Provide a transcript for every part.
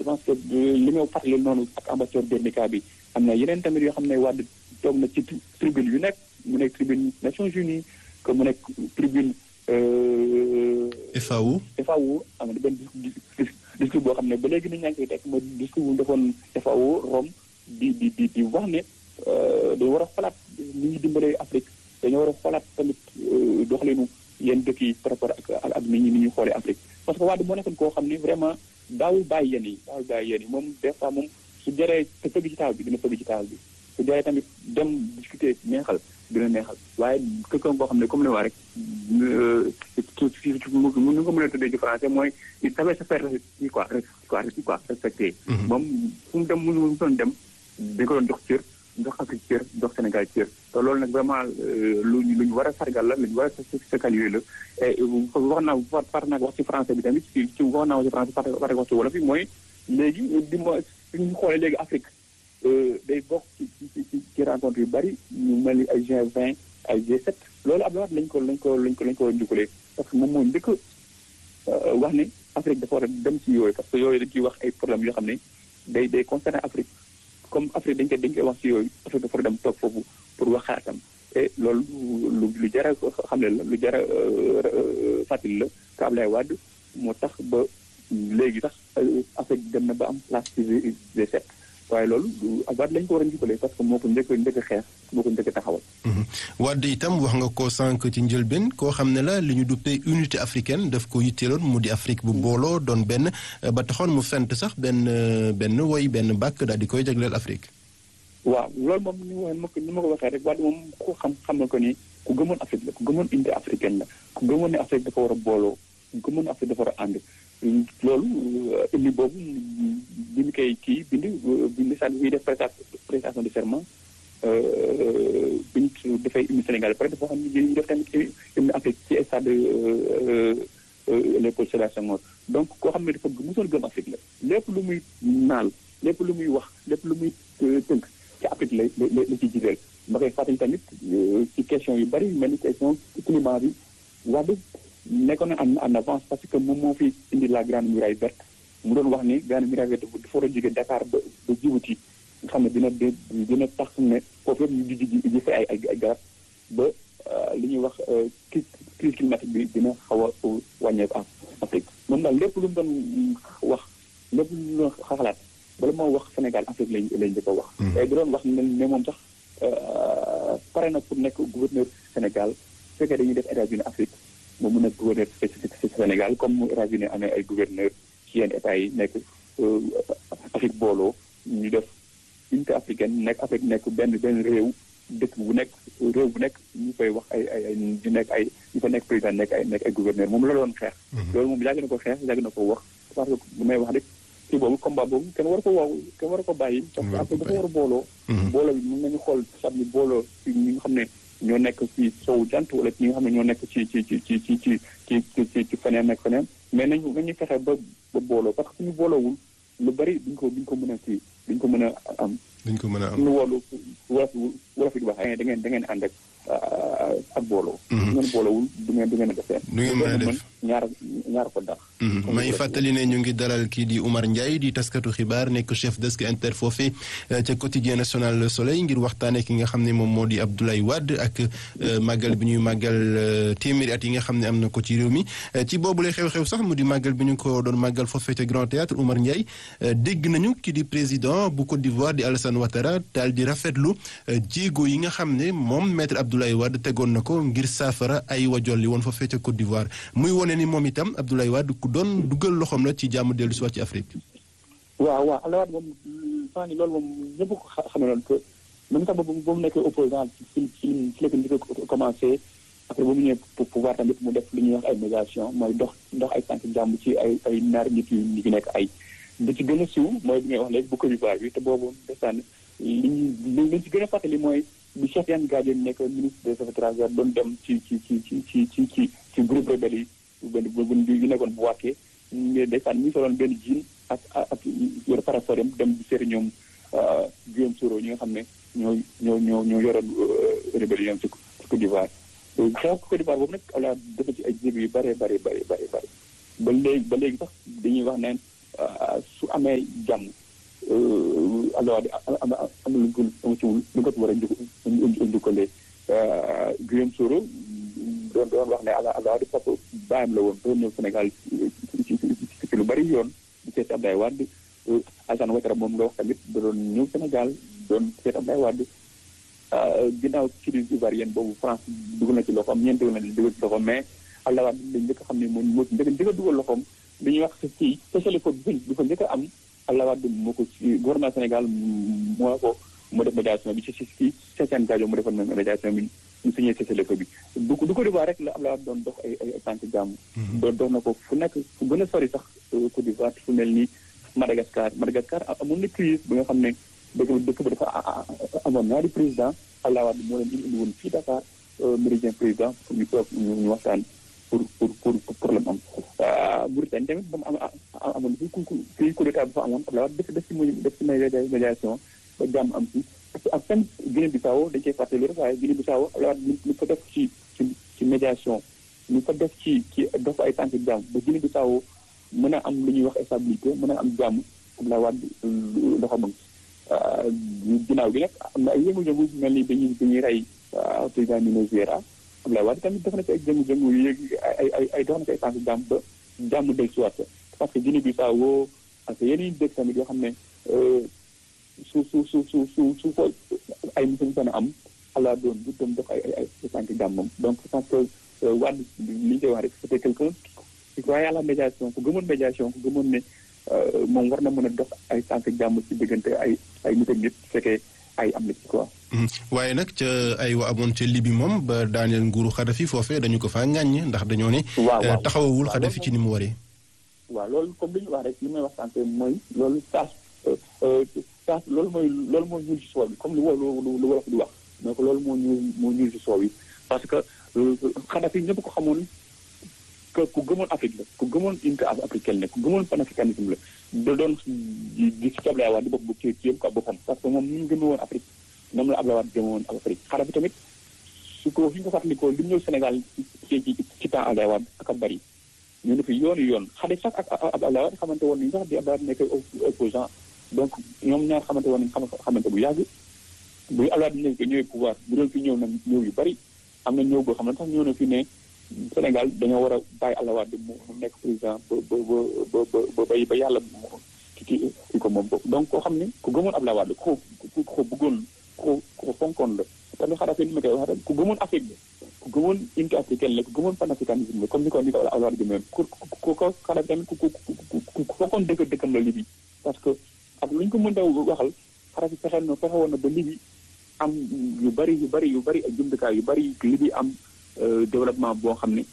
pense que li nga fàttali noonu ak ambassadeur Guernica bi am na yeneen tamit yoo xam ne Wade toog na ci tribune yu nekk mu nekk tribune Nations Unies que mu nekk tribune FAO FAO am na benn discours boo xam ne ba léegi nit ñaa ngi koy teg ma discours bu defoon FAO Rome di di di di wax ne dañu war a xalaat ni ñuy dimbalee Afrique dañoo war a xalaat tamit doxalinu yenn dëkk yi par rapport ak ak nit ñi ni ñuy xoolee Afrique parce que Wade moo nekkoon koo xam ne vraiment daawul bàyyi yéen yi daawul bàyyi yéen yi moom des fois moom su jaree te fëgg ci taal bi dina fëgg ci taal bi su jaree tamit dem discuter neexal dina neexal waaye quelqu'un boo xam ne comme li waa rek mu nu nga mën a tuddee ci français mooy il savait se faire kii quoi quoi quoi respecté moom fu mu dem mu mu doon dem dañ ko doon jox cër jox Afrique cër jox Sénégal cër te loolu nag vraiment lu lu ñu war a sargal la lu ñu war a saluer la et wax naa par naa wax ci français bi tamit ci ci wax naa wax ci français par par wax ci wolof yi mooy léegi di mo suñu xoolee léegi Afrique day bokk ci ci ci rencontre yu bari ñu mel ni ay G20 ay G7 loolu Abdoulaye Wade lañ ko lañ ko lañ ko lañ ko njukkalee parce que moom moo njëkk wax ne Afrique dafa war a dem ci yooyu parce que yooyu dañ ciy wax ay problèmes yoo xam ne day day concerner Afrique comme Afrique dañ koy dañ koy wax ci yooyu Afrique dafa war a dem toog foofu pour wax xaatam et loolu lu lu jar a xam ne la lu jar a fàttali la que Abdoulaye Wade moo tax ba léegi sax Afrique dem na ba am place ci G7 waaye loolu Wade lañ ko war a njukkalee parce que moo ko njëkk njëkk xeex moo ko njëkk taxawal. Wade itam wax nga ko sànq ci njëlbeen koo xam ne la li ñu duppee unité africaine daf ko yitteeloon mu di Afrique bu booloo doon benn ba taxoon mu fent sax benn benn woy benn bàkk daal di koy jagleel Afrique. waaw loolu moom ni ma ko ni ma ko waxee rek Wade moom ku xam xam na ko ni ku gëmoon Afrique la ku gëmoon unité africaine la ku gëmoon ne Afrique dafa war a booloo ku gëmoon ne Afrique dafa war a ànd. loolu indi boobu bi ñu koy kii bind bind sax bi def prestation de serment bi ñu dafay hymne Sénégal pare dafa xam ne ñu def tamit hymne Afrique ci stade Léopold Sédar Senghor donc koo xam ne dafa mosoon gëm Afrique la lépp lu muy naal lépp lu muy wax lépp lu muy tënk ci Afrique la la la ci jiiteel ma koy fàttali tamit ci question yu bari mel ni question climat bi Wade nekkoon na en avance parce que moom moo fi indi la grande muraille verte mu doon wax ni grande muraille verte dafa war a jóge Dakar ba ba Djibouti nga xam ne dina dina tax ne foofu yëpp ñu ji ji fa ay ay ay garab ba li ñuy wax crise climatique bi dina xaw a wàññeeku Afrique moom daal lépp lu mu doon wax lépp lu mu doon xalaat bala moo wax Sénégal Afrique lañ lañ njëkk a wax. tey di doon wax ne ne moom sax pare na pour nekk gouverneur Sénégal su fekkee dañuy def États-Unis Afrique. mu mun a gouverneur ci Sénégal comme mu États-Unis amee ay gouverneur ci yenn états yi nekk Afrique booloo ñu def unité africaine nekk Afrique nekk benn benn réew dëkk bu nekk réew bu nekk ñu koy wax ay ay ñu nekk ay ñu fa nekk président nekk ay nekk ay gouverneur moom la doon xeex loolu moom yàgg na ko xeex yàgg na ko wax parce que bu may wax rek kii boobu combat boobu kenn war ko waaw kenn war ko bàyyi parce que Afrique dafa war a booloo booloo bi mën nañu xool sab ni booloo ci ñi nga xam ne ñoo nekk ci sowu jant wala ñi nga xam ne ñoo nekk ci ci ci ci ci ci ci ci ci feneen nekk feneen mais nañu nañu fexe ba ba booloo parce que suñu booloowul lu bari duñ ko duñ ko mën a kii duñ ko mën a am. duñ ko mën a am suñu woolu wolof wolof yi di wax da ngeen da ngeen ànd ak ak booloo. su ngeen booloowul du ngeen du ngeen a def seen. du ngeen mën a def ñaar ñaar ko dàq. may fàttali ne ñu ngi dalal kii di Oumar Ndiaye di taskatu xibaar nekk chef desk inter foofee ca quotidien national Le Soleil ngir waxtaanee ki nga xam ne moom moo di Abdoulaye Wade ak màggal bi ñuy màggal téeméeri at yi nga xam ne am na ko ci réew mi ci boobule xew-xew sax mu di màggal bi ñu ko doon màggal foofee ca Grand Théâtre Oumar Ndiaye dégg nañu ki di président bu Côte d'Ivoire di Alassane Ouattara daal di rafetlu jéego yi nga xam ne moom maître Abdoulaye Wade tegoon na ko ngir saafara ay wajol li woon foofee ca Côte d'Ivoire muy wone ni moom itam Abdoulaye Wade ku doon dugal loxoom la ci jàmm dellu si waat ci Afrique. waaw waaw Abdoulaye Wade moom saa ni loolu moom ñëpp ko xam ne que même sax ba mu nekkee opposant ci ci ci la ko njëkk a commencé après ba mu ñëwee pouvoir tamit mu def li ñuy wax ay médiation mooy dox dox ay tànk jàmm ci ay ay ñaari nit yu ñu nekk ay. li ci gën a siiw mooy bi ngay wax léegi bu Côte d'Ivoire bi te boobu desaan li ñu li ci gën a fàttali mooy bi Cheikh Yane Gadien nekk ministre des affaires étrangères doon dem ci ci ci ci ci ci ci ci groupe rebelle yi benn bu yu nekkoon bu wàkkee desaan ñu soloon benn jiin ak ak yor parasol dem di seeti ñoom Guillaume Soro ñi nga xam ne ñoo ñoo ñoo ñoo yoroon rébellion ci Côte d'Ivoire xew Côte d'Ivoire boobu nag ala dafa ci ay jéego yu bare bare bare bare bare ba léegi ba léegi sax dañuy wax neen su amee jàmm alors am am lu ko am ci wul lu ko war a njukkalee Guillaume Soro doon doon wax ne alors di papa baayam la woon doon ñëw Sénégal ci lu bari yoon di seet Abdoulaye Wade Alassane Ouattara moom nga wax tamit da doon ñëw Sénégal doon seet Abdoulaye Wade ginnaaw crise ivoirienne boobu France dugg na ci loxoom ñeent dugg na dugg ci loxoom mais Abdoulaye Wade dañ njëkk a xam ne moom moo ci njëkk njëkk a dugal loxoom li ñuy wax ci spécialité ko bi fa njëkk a am Abdoulaye Wade moo ko ci gouvernement Sénégal moo ko mu def médiation bi ci ci ci Sessène Gadio mu defoon médiation bi ñu signé cessez-le-feu bi du du ko d'Ivoire rek la Abdoulaye Wade doon dox ay ay tànk jàmm doon dox na ko fu nekk fu gën a sori sax Côte d'Ivoire fu mel ni Madagascar Madagascar amoon na crise bi nga xam ne dëkk bi dëkk bi dafa amoon ñaari président Abdoulaye Wade moo leen indi woon fii Dakar méridien président pour ñu toog ñu waxtaan pour pour pour problème am Mauritanie tamit ba mu am amoon fi ku fii coup d'état bi fa amoon Abdoulaye Wade def def ci def ci médiation ba jàmm am ci ak même Guinée Bissau dañ koy fàttali rek waaye Guinée Bissau Abdoulaye Wade ñu ko def ci ci ci médiation ñu ko def ci ci def ay tànk jàmm ba Guinée Bissau mën a am lu ñuy wax stabilité mën a am jàmm Abdoulaye Wade loxo mag ginnaaw gi nag am na ay yëngu-yëngu mel ni dañuy dañuy rey président ni Nigeria Abdoulaye Wade tamit def na ci ay jëngu-jëngu yu yéeg ay ay ay dox na ci ay tànk jàmm ba jàmm del si waat parce que Guinée Bissau ak yeneen dëkk tamit yoo xam ne su su su su su su ko ay musuñ mën a am ala doon bu dem def ay ay ay tànk jàmmam donc je pense que Wade li ñu koy wax rek c'était quelqu'un qui croyait à la médiation ku gëmoon médiation ku gëmoon ne moom war na mën a def ay tànk jàmm ci diggante ay ay nit ak nit fekkee ay am na ci quoi. waaye nag ca ay wa amoon ca Libi moom ba daaneel nguuru Xadafi foofee dañu ko faa ŋàññ ndax dañoo ne. waaw waaw taxawawul Xadafi ci ni mu waree. waaw loolu comme li ñu wax rek li may wax sànq mooy loolu saas saas loolu mooy loolu moo ñuul ci soow bi comme lu lu lu wolof di wax donc loolu moo ñuul moo ñuul ci soow yi parce que Xadafi ñëpp ko xamoon que ku gëmoon Afrique la ku gëmoon unité africaine la ku gëmoon panafricanisme la da doon di ci Abdoulaye Wade di bopp bu ci ci yëpp quoi boppam parce que moom ni mu gëme woon Afrique moom la Abdoulaye Wade gëme woon Afrique Xadafi tamit su ko fi ñu ko fàttalikoo li mu ñëw Sénégal ci ci ci temps Abdoulaye Wade ak a bari ñu ne fi yoonu yoon Xadafi sax ak Abdoulaye Wade xamante woon nañu sax di Abdoulaye Wade nekk opposant donc ñoom ñaar xamante woon nañu xamante bu yàgg bu Abdoulaye Wade ñëw ñëwee pouvoir bu doon fi ñëw na ñëw yu bari am na ñëw boo xam ne sax ñëw na fi ne Sénégal dañoo war a bàyyi Abdoulaye Wade mu nekk président ba ba ba ba ba ba yàlla ki ki ko moom donc koo xam ne ku gëmoon Abdoulaye Wade ko ku ko bëggoon ko ko fonkoon la tamit Xadafi ni ma koy wax rek ku gëmoon Afrique la ku gëmoon unité africaine la ku gëmoon panafricanisme la comme ni ko ni ko Abdoulaye Wade gëmoon ku ku ko Xadafi tamit ku ku ku ku fonkoon dëkk dëkkam la Libi parce que ak lu ñu ko mën a waxal Xadafi fexe na fexe woon na ba Libi am yu bari yu bari yu bari ak jumtukaay yu bari Libi am développement boo xam ne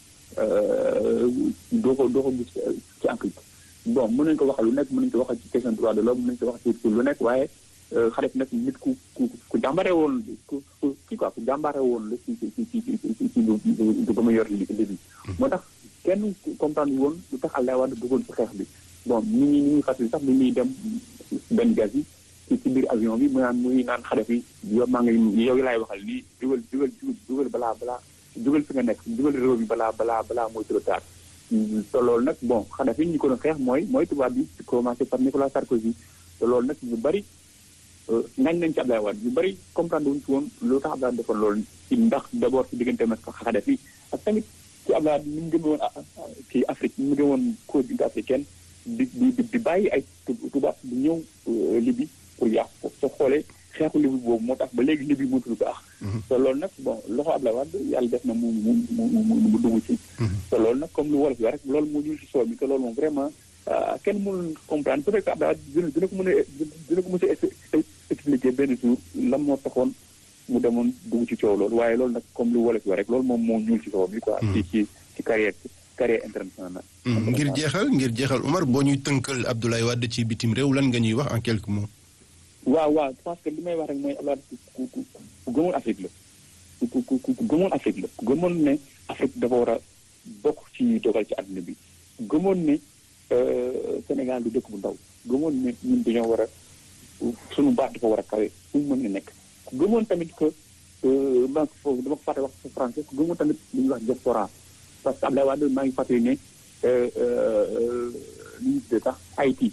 doo ko doo ko gis ci Afrique bon mën nañu ko waxal lu nekk mën nañu ko waxal ci question droit de l'homme mën nañu ko wax ci lu nekk waaye Xadafi nag nit ku ku ku jàmbare woon ku kii quoi ku jàmbare woon la ci ci ci ci ci ci lu lu ba mu yor li bi moo tax kenn comprendre woon lu tax Abdoulaye Wade bëggoon ci xeex bi bon ñi ñi ñuy fàttali sax ni ñuy dem benn gaz yi ci ci biir avion bi mu naan muy naan Xadafi yow maa ngi yow laay waxal nii dugal dugal dugal balaa balaa dugal fi nga nekk dugal réew bi balaa balaa balaa mooy trop tard te loolu nag bon Xadafi ñi ko doon xeex mooy mooy tubaab bi commencé par Nicolas Sarkozy te loolu nag ñu bari ngañ nañ ci Abdoulaye Wade ñu bari comprendre wuñ ci woon lu tax Abdoulaye defoon loolu ci ndax d'abord ci digganteem ak Xadafi ak tamit ci Abdoulaye ni mu gëme woon ci Afrique ni mu gëme woon continent africaine di di di bàyyi ay tubaab di ñëw Libye pour yàq ko soo xoolee xeexu Libye boobu moo tax ba léegi Libye mënatul baax te loolu nag bon loxo Abdoulaye Wade yàlla def na mu mu mu mu dugg ci te loolu nag comme lu wolof bi rek loolu moo ñuul ci soo bi te loolu moom vraiment kenn mënul comprendre peut-être que Abdoulaye Wade dina ko mën a dina ko mën a expliquer benn jour lan moo taxoon mu demoon dugg ci coow loolu waaye loolu nag comme lu wolof bi rek loolu moom moo ñuul ci soo bi quoi ci ci ci carrière carrière internationale ngir jeexal ngir jeexal Omar boo ñuy tënkal Abdoulaye Wade ci bitim réew lan nga ñuy wax en quelques mots waaw waaw parce que li may wax rek mooy Abdoulaye ku ku ku gëmoon Afrique la ku ku ku gëmoon Afrique la ku gëmoon ne Afrique dafa war a bokk ci ñuy dogal ci àdduna bi gëmoon ne Sénégal du dëkk bu ndaw gëmoon ne ñun dañoo war a suñu baat dafa war a kawe fu mu mën a nekk ku gëmoon tamit que maa foofu dama ko fàtte wax sa français ku gëmoon tamit li ñuy wax diaspora parce que Abdoulaye Wade maa ngi fàttali ne li ñu tuddee sax Haïti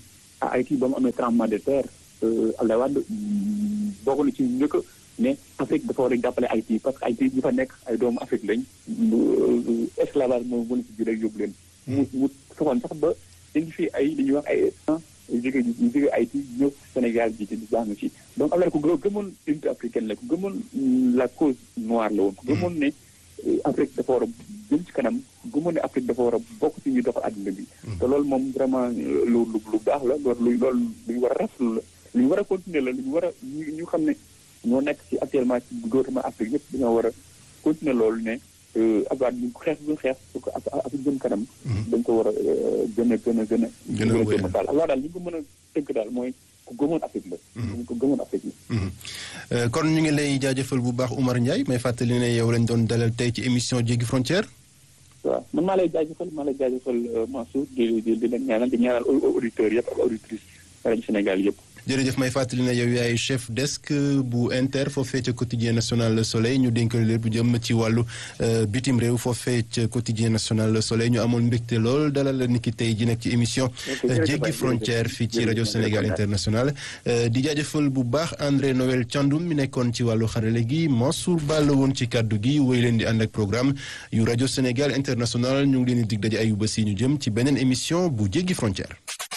à Haïti ba mu amee tremblement de terre Abdoulaye Wade bokk na ci njëkk ne Afrique dafa war a jàppale Haïti parce que Haïti ñi fa nekk ay doomu Afrique lañ esclavage moom mën si jëlee yóbbu leen mu mu soxoon sax ba dañu fi ay li ñuy wax ay jóge ñu jóge Haïti ñëw Sénégal ji te di baax na ci donc Abdoulaye ku gëmoon unité africaine la ku gëmoon la cause noire la woon ku gëmoon ne Afrique dafa war a jëm ci kanam gëmoon ne Afrique dafa war a bokk ci ñuy doxal àdduna bi te loolu moom vraiment lu lu baax la loolu loolu lu ñu war a rafetlu la lu ñu war a continuer la lu ñu war a ñu xam ne ñoo nekk ci actuellement ci gouvernement Afrique yëpp dañoo war a continuer loolu ne Abdoulaye ñu xeex bu xeex pour que Afrique jëm kanam dañ ko war a gën a gën a gën a gën a wéyal daal Abdoulaye daal li ñu ko mën a tënk daal mooy ku gëmoon Afrique la ñu ko gëmoon Afrique la kon ñu ngi lay jaajëfal bu baax Oumar Ndiaye may fàttali ne yow lañ doon dalal tey ci émission Jéggi Frontière waaw man maa lay jaajëfal maa lay jaajëfal Mansour di di di leen ñaanal di ñaanal auditeurs yëpp ak auditrices rajo Sénégal yëpp jërëjëf may fàttali ne yow yaay chef desk bu inter foofee ca quotidien national Le Soleil ñu dénk leen bu jëm ci wàllu bitim réew foofee ca quotidien national Le Soleil ñu amoon mbégte lool dalal la niki tey ji nekk ci émission jéggi frontière fii ci rajo Sénégal international di jaajëfal bu baax André Noël Thiandoum mi nekkoon ci wàllu xarale gi Mansour Ball woon ci kàddu gi wéy leen di ànd ak programme yu rajo Sénégal international ñu ngi leen di dig daje ayu bés yi ñu jëm ci beneen émission bu jéggi frontière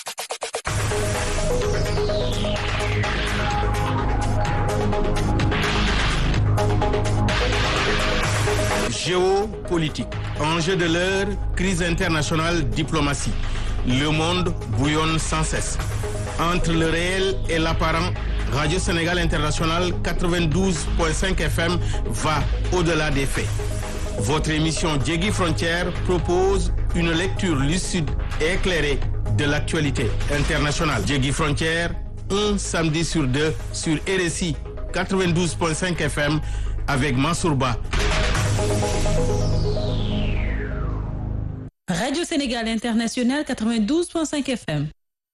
Géopolitique. Enjeu de l'heure, crise internationale, diplomatie. Le monde bouillonne sans cesse. Entre le réel et l'apparent, Radio Sénégal International 92.5 FM va au-delà des faits. Votre émission Djegui Frontière propose une lecture lucide et éclairée de l'actualité internationale. Djegui Frontière, un samedi sur deux sur RSI 92.5 FM avec Mansourba. Radio Sénégal International 92.5 FM.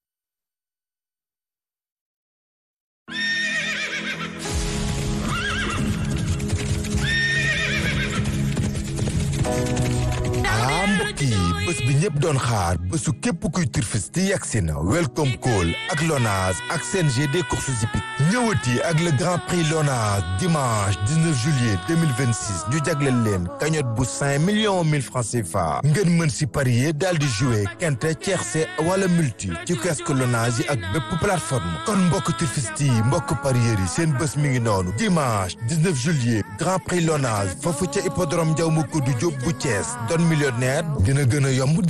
ah mbokk yi bés bi ñëpp doon xaar bésu képp kuy turfiste yegsi na welcome call ak Lonase ak CNG des courses hippiques ñëwati ak le grand prix Lonase dimanche 19 juillet 2026 ñu jagleel leen cagnotte bu 5 millions 1000 francs CFA ngeen mën si parier daal di jouer quinte tiercé wala multi ci kiosque Lonase yi ak bépp plateforme kon mbokk turfiste yi mbokk parieurs yi seen bés mi ngi noonu dimanche 19 juillet grand prix Lonase foofu ca hippodrome Ndiaw Macodou Diop bu Thiès doon millionnaire dina gën a yomb